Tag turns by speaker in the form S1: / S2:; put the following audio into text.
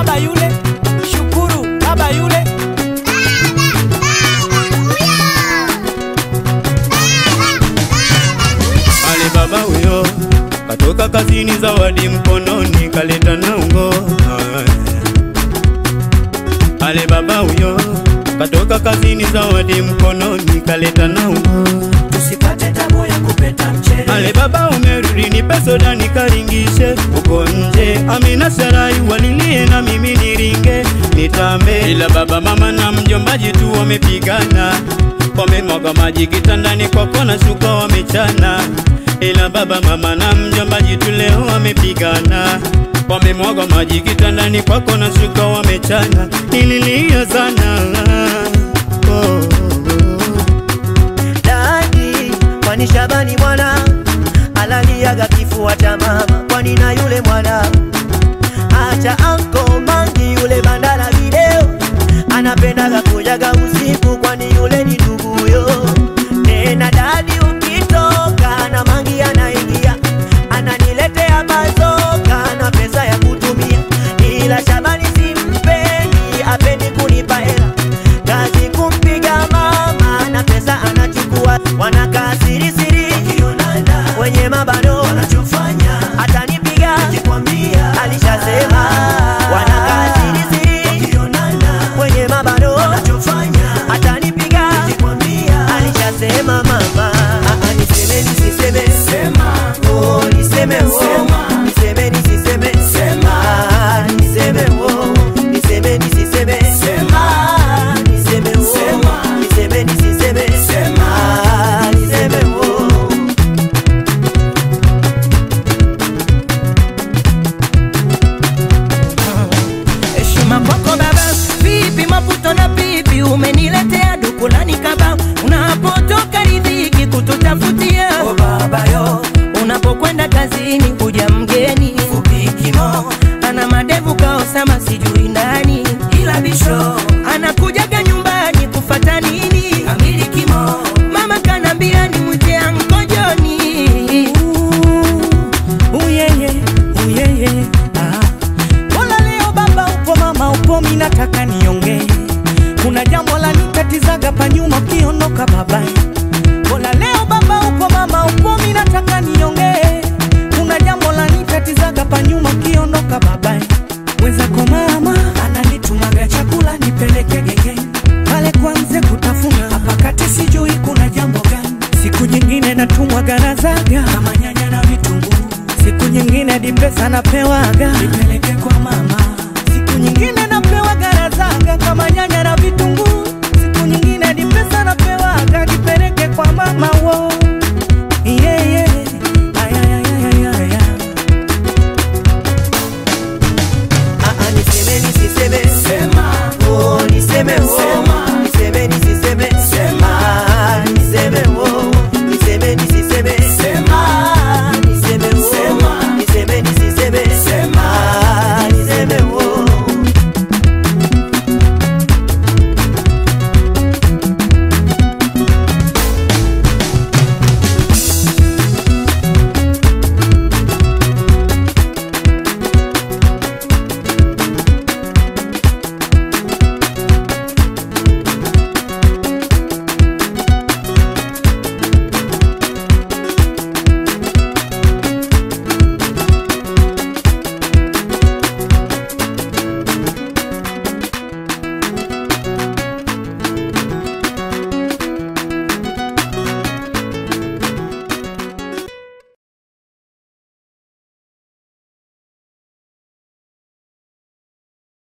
S1: baba yule, shukuru baba yule.
S2: Ale baba huyo katoka kazini, zawadi mkononi kaleta na ungo. Ale baba huyo katoka kazini, zawadi mkononi kaleta na ungo.
S1: Tusipate tabu ya kupeta mchele.
S2: Ale baba umerudi, nipe soda nikaringishe uko nje. Amina Sarai walilie na mimi niringe nitambe, ila baba mama na mjombaji tu wamepigana, wamemwaga maji kitandani kwako na shuka wamechana, ila baba mama na mjombaji tu leo wamepigana wamemwaga maji kitandani kwako na shuka wamechana, nililia sana oh, oh, oh.
S3: Dadi, kwani Shabani mwana alaliaga kifua cha mama, kwani na yule mwana acha anko mangi yule bandala video anapendaga kujaga usiku, kwani yule ni nduguyo. Tena dadi, ukitoka na mangi anaingia ananiletea bazoka na pesa ya kutumia, ila Shabani simpendi, apendi kunipa hela kazi kumpiga mama na pesa anachukua, wanakaa siri siri wenye mabano wanachofanya, atanipiga alishasema, wanakaa siri siri wenye mabano wanachofanya, atanipiga alishasema mama. Ah, ah, niseme nisiseme oh, niseme oh, niseme nisiseme Ah, niseme oh, niseme nisiseme Ah, niseme oh, niseme nisiseme Ah, niseme oh.
S4: Heshima kwako baba, vipi maputo na pipi, umeniletea dukulani kaba, unapotoka ridhiki kututafutia
S1: Oh baba yo,
S4: unapokwenda kazini kuja mgeni
S1: upikimo,
S4: ana madevu kaosama sijui ndani
S1: ila bisho,
S4: anakujaga nyumbani kufata nini
S1: kamili kimo.
S4: mama kanambia ni mwite ankojoni
S1: Uyeye, uyeye, ah. Mbona leo baba upo mama upo mi nataka niongee Kuna jambo la nikatizaga pa nyuma ukiondoka baba Mbona leo baba upo mama upo mi nataka niongee Kuna jambo la nikatizaga pa nyuma ukiondoka baba Mwenzako mama ananitumaga chakula nipeleke gengeni Pale kwanze kutafuna hapa kati sijui kuna jambo gani Siku nyingine natumwa garazaga kama nyanya na vitunguu Siku nyingine hadi pesa napewaga nipeleke kwa mama